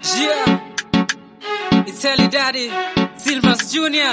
Yeah. It's Ellie Daddy, Silvers Jr.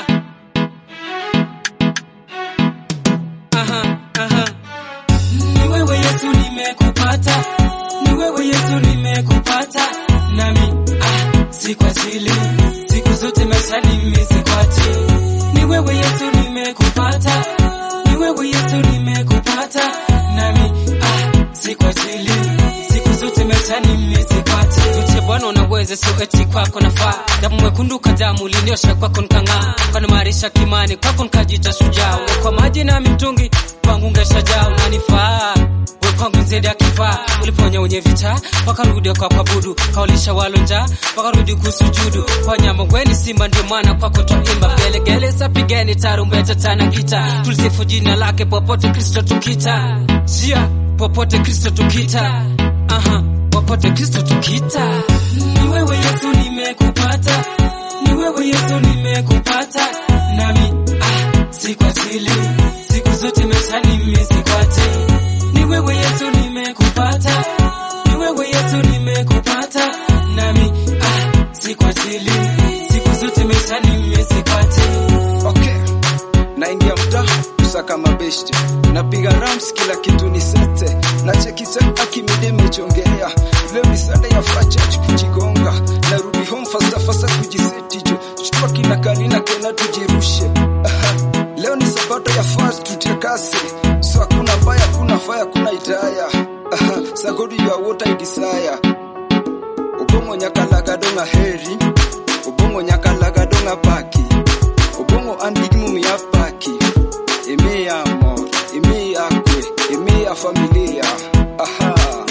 Aha, aha. Ni wewe Yesu nimekupata, ni wewe Yesu nimekupata, nami ah, si kwa ajili siku zote maishani mimi sikwati. Ni wewe Yesu nimekupata, ni wewe Yesu nimekupata, nami ah, si kwa ajili siku zote maishani mimi sikwati. Tuche Bwana unaweza, sio eti kwako nafaa. Damu mwekundu kadamu uliniosha kwako nikang'aa, ukanimarisha kimani kwako nikajita shujaa. Kwa maji na mitungi kwangu ngeshajaa, unanifaa we kwangu nzedi akifaa. Uliponya wenye vita wakarudi kwa kuabudu, kaulisha walo njaa wakarudi kusujudu. Kwa nyama weni simba, ndio maana kwako twaimba. Gelegele sapigeni tarumbeta tana gita, tulisifu jina lake popote Kristo tukita. Jia popote Kristo tukita, aha popote Kristo tukita. Ni wewe Yesu nimekupata, ni wewe Yesu nimekupata, nami ah, si kwa ajili siku zote maishani mimi sikwati. Ni wewe Yesu nimekupata, ni wewe Yesu nimekupata, nami ah, si kwa ajili siku zote maishani mimi sikwati. Okay, naingia mtaa kusaka mabeshte, napiga rams, kila kitu ni sete, na cheki set akimide mechongea. Leo ni Sunday ya facha kujigonga, narudi home fasta fasta kujiseti jo, chukua kina kalina kena tujirushe. Aha, leo ni sabato ya fast tutekase, so hakuna baya, hakuna faya, hakuna itaya. Aha, sagodi you are what I desire. Ubongo nyakalaga donga heri, ubongo nyakalaga donga paki Ubongo andigimu ya paki Emi ya amor, emi ya kwe, emi ya familia Aha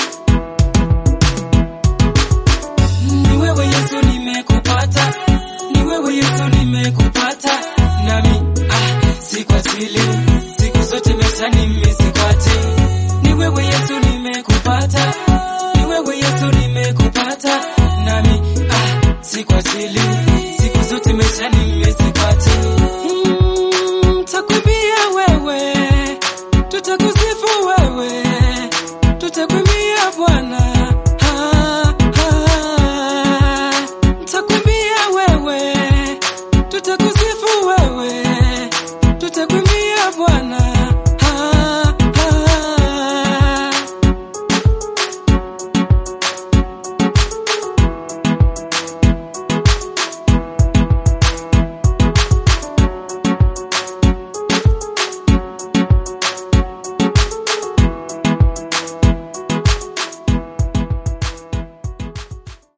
Ni wewe Yesu nimekupata, ni wewe Yesu nimekupata, nami ah, si kwa ajili siku zote maishani mimi sikwati. Ni wewe Yesu nimekupata, ni wewe Yesu nimekupata,